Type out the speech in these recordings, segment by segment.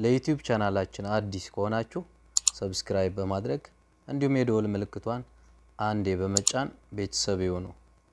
ለዩቲዩብ ቻናላችን አዲስ ከሆናችሁ ሰብስክራይብ በማድረግ እንዲሁም የደወል ምልክቷን አንዴ በመጫን ቤተሰብ ይሁኑ።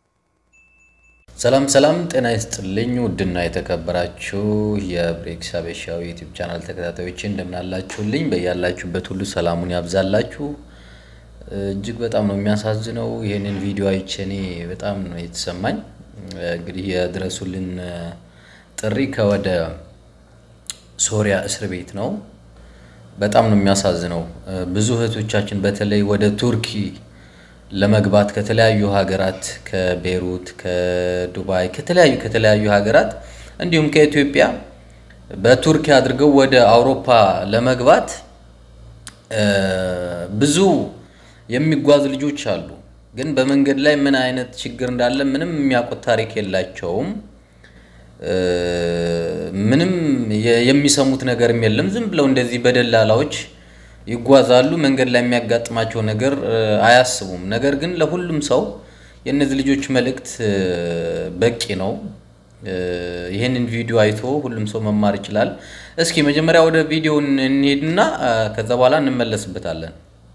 ሰላም ሰላም፣ ጤና ይስጥልኝ ውድና የተከበራችሁ የብሬክስ ሀበሻዊ ዩቲዩብ ቻናል ተከታታዮች እንደምናላችሁልኝ፣ በያላችሁበት ሁሉ ሰላሙን ያብዛላችሁ። እጅግ በጣም ነው የሚያሳዝነው። ይህንን ቪዲዮ አይቼ እኔ በጣም ነው የተሰማኝ። እንግዲህ የድረሱልን ጥሪ ከወደ ሶሪያ እስር ቤት ነው። በጣም ነው የሚያሳዝነው። ብዙ እህቶቻችን በተለይ ወደ ቱርኪ ለመግባት ከተለያዩ ሀገራት ከቤይሩት፣ ከዱባይ፣ ከተለያዩ ከተለያዩ ሀገራት እንዲሁም ከኢትዮጵያ በቱርኪ አድርገው ወደ አውሮፓ ለመግባት ብዙ የሚጓዙ ልጆች አሉ። ግን በመንገድ ላይ ምን አይነት ችግር እንዳለ ምንም የሚያውቁት ታሪክ የላቸውም። ምንም የሚሰሙት ነገርም የለም። ዝም ብለው እንደዚህ በደላላዎች ይጓዛሉ። መንገድ ላይ የሚያጋጥማቸው ነገር አያስቡም። ነገር ግን ለሁሉም ሰው የእነዚህ ልጆች መልእክት በቂ ነው። ይህንን ቪዲዮ አይቶ ሁሉም ሰው መማር ይችላል። እስኪ መጀመሪያ ወደ ቪዲዮ እንሄድና ከዛ በኋላ እንመለስበታለን።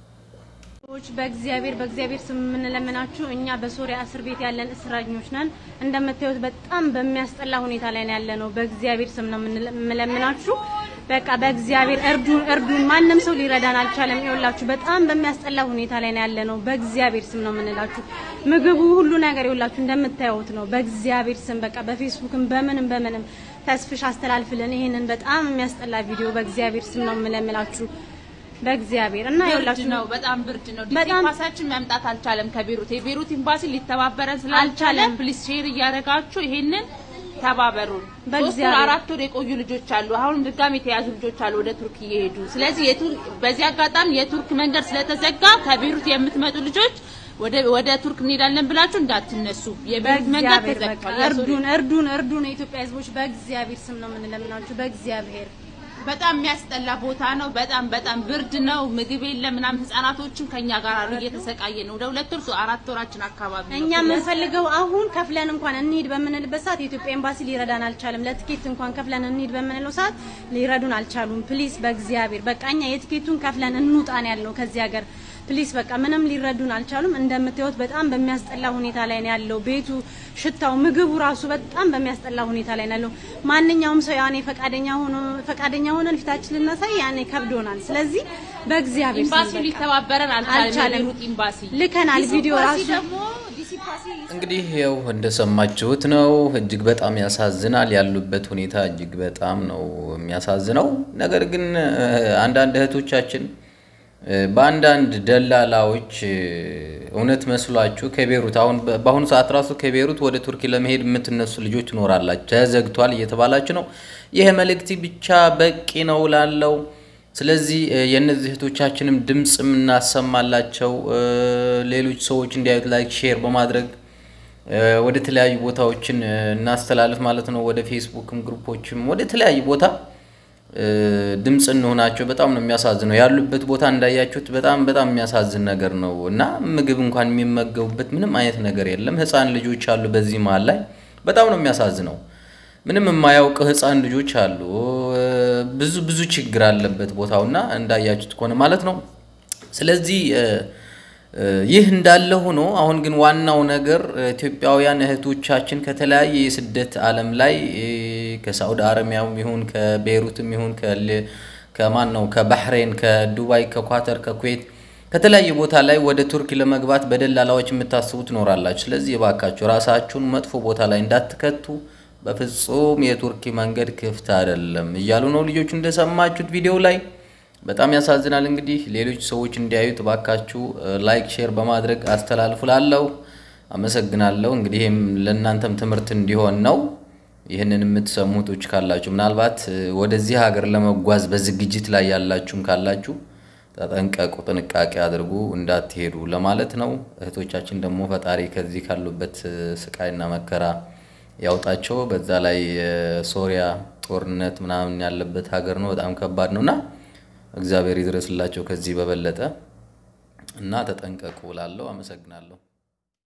ሰዎች በእግዚአብሔር በእግዚአብሔር ስም የምንለምናችሁ እኛ በሶሪያ እስር ቤት ያለን እስረኞች ነን። እንደምታዩት በጣም በሚያስጠላ ሁኔታ ላይ ነው ያለነው። በእግዚአብሔር ስም ነው የምንለምናችሁ። በቃ በእግዚአብሔር እርዱን፣ እርዱን። ማንም ሰው ሊረዳን አልቻለም። ይኸውላችሁ በጣም በሚያስጠላ ሁኔታ ላይ ነው ያለነው። በእግዚአብሔር ስም ነው የምንላችሁ። ምግቡ ሁሉ ነገር ይኸውላችሁ እንደምታዩት ነው። በእግዚአብሔር ስም በቃ በፌስቡክም በምንም በምንም ተስፍሽ አስተላልፍልን ይሄንን በጣም የሚያስጠላ ቪዲዮ በእግዚአብሔር ስም ነው የምለምላችሁ። በእግዚአብሔር እና ብርድ ይኸውላችሁ ነው፣ በጣም ብርድ ነው። በጣም- ኤምባሲያችን መምጣት አልቻለም ከቤሩት የቤሩት ኤምባሲ ሊተባበረን ስላልቻለ አልቻለም። ፕሊስ ሼር እያደረጋችሁ ይሄንን ተባበሩን። ሶስት ወር በእግዚአብሔር። አራት ወር የቆዩ ልጆች አሉ። አሁንም ድጋሚ የተያዙ ልጆች አሉ ወደ ቱርክ እየሄዱ ስለዚህ የቱርክ በዚህ አጋጣሚ የቱርክ መንገድ ስለተዘጋ ከቤሩት የምትመጡ ልጆች ወደ ወደ ቱርክ እንሄዳለን ብላችሁ እንዳትነሱ። የቤሩት መንገድ በእግዚአብሔር በቃ ተዘግቷል። የሶሪ- እርዱን፣ እርዱን፣ እርዱን የኢትዮጵያ ሕዝቦች በእግዚአብሔር ስም ነው የምንለምናችሁ። በእግዚአብሔር በጣም የሚያስጠላ ቦታ ነው። በጣም በጣም ብርድ ነው። ምግብ የለም ምናምን። ህጻናቶችም ከኛ ጋር አሉ እየተሰቃየ ነው። ወደ ሁለት ወር አራት ወራችን አካባቢ ነው። እኛ የምንፈልገው አሁን ከፍለን እንኳን እንሂድ በምንልበት ሰዓት የኢትዮጵያ ኤምባሲ ሊረዳን አልቻለም። ለትኬት እንኳን ከፍለን እንሂድ በምንለው ሰዓት ሊረዱን አልቻሉም። ፕሊስ በእግዚአብሔር በቃ እኛ የትኬቱን ከፍለን እንውጣን ያልነው ከዚህ ሀገር ፕሊስ በቃ ምንም ሊረዱን አልቻሉም። እንደምታዩት በጣም በሚያስጠላ ሁኔታ ላይ ነው ያለው ቤቱ፣ ሽታው፣ ምግቡ ራሱ በጣም በሚያስጠላ ሁኔታ ላይ ነው ያለው። ማንኛውም ሰው ያኔ ፈቃደኛ ሆኖ ፈቃደኛ ሆነን ፊታችን ልናሳይ ያኔ ከብዶናል። ስለዚህ በእግዚአብሔር ስም ኤምባሲው በቃ ሊተባበረን አልቻለም። አልቻለም። የቤሩት ኤምባሲ ልከናል ቪዲዮ ዲሲ ራሱ ደግሞ ዲሲ ፓሲ እንግዲህ ያው እንደሰማችሁት ነው። እጅግ በጣም ያሳዝናል። ያሉበት ሁኔታ እጅግ በጣም ነው የሚያሳዝነው። ነገር ግን እ፣ አንዳንድ እህቶቻችን እ፣ በአንዳንድ ደላላዎች እ፣ እውነት መስሏችሁ ከቤሩት አሁን በ- በአሁኑ ሰዓት ራሱ ከቤሩት ወደ ቱርኪ ለመሄድ የምትነሱ ልጆች ትኖራላችሁ። ተዘግቷል እየተባላችሁ ነው። ይህ መልእክት ብቻ በቂ ነው ላለው ስለዚህ እ፣ የእነዚህ እህቶቻችንም ድምፅ የምናሰማላቸው እ፣ ሌሎች ሰዎች እንዲያዩት ላይክ ሼር በማድረግ እ፣ ወደ ተለያዩ ቦታዎችን እ፣ እናስተላልፍ ማለት ነው። ወደ ፌስቡክም ግሩፖችም ወደ ተለያዩ ቦታ እ፣ ድምፅ እንሆናቸው። በጣም ነው የሚያሳዝነው ያሉበት ቦታ እንዳያችሁት በጣም በጣም የሚያሳዝን ነገር ነው እና ምግብ እንኳን የሚመገቡበት ምንም አይነት ነገር የለም። ሕፃን ልጆች አሉ በዚህ መሀል ላይ በጣም ነው የሚያሳዝነው። ምንም የማያውቅ ሕፃን ልጆች አሉ። እ፣ ብዙ ብዙ ችግር አለበት ቦታውና እንዳያችሁት ከሆነ ማለት ነው። ስለዚህ እ፣ እ፣ ይህ እንዳለ ሆኖ አሁን ግን ዋናው ነገር እ፣ ኢትዮጵያውያን እህቶቻችን ከተለያየ የስደት ዓለም ላይ እ፣ ከሳዑዲ አረቢያም ይሁን ከቤይሩትም ይሁን ከል- ከማን ነው ከባህሬን፣ ከዱባይ፣ ከኳተር፣ ከኩዌት ከተለያየ ቦታ ላይ ወደ ቱርክ ለመግባት በደላላዎች የምታስቡ ትኖራላችሁ። ስለዚህ እባካችሁ ራሳችሁን መጥፎ ቦታ ላይ እንዳትከቱ። በፍጹም የቱርኪ መንገድ ክፍት አይደለም እያሉ ነው ልጆቹ እንደሰማችሁት ቪዲዮ ላይ በጣም ያሳዝናል። እንግዲህ ሌሎች ሰዎች እንዲያዩት እባካችሁ ላይክ፣ ሼር በማድረግ አስተላልፉ። ላለው አመሰግናለሁ። እንግዲህ ይህም ለእናንተም ትምህርት እንዲሆን ነው። ይህንን የምትሰሙ እህቶች ካላችሁ ምናልባት እ፣ ወደዚህ ሀገር ለመጓዝ በዝግጅት ላይ ያላችሁም ካላችሁ ተጠንቀቁ፣ ጥንቃቄ አድርጉ፣ እንዳትሄዱ ለማለት ነው። እህቶቻችን ደግሞ ፈጣሪ ከዚህ ካሉበት እ፣ ስቃይና መከራ ያውጣቸው። በዛ ላይ የሶሪያ ጦርነት ምናምን ያለበት ሀገር ነው። በጣም ከባድ ነው እና እግዚአብሔር ይድረስላቸው ከዚህ በበለጠ እና ተጠንቀቁ እላለሁ። አመሰግናለሁ።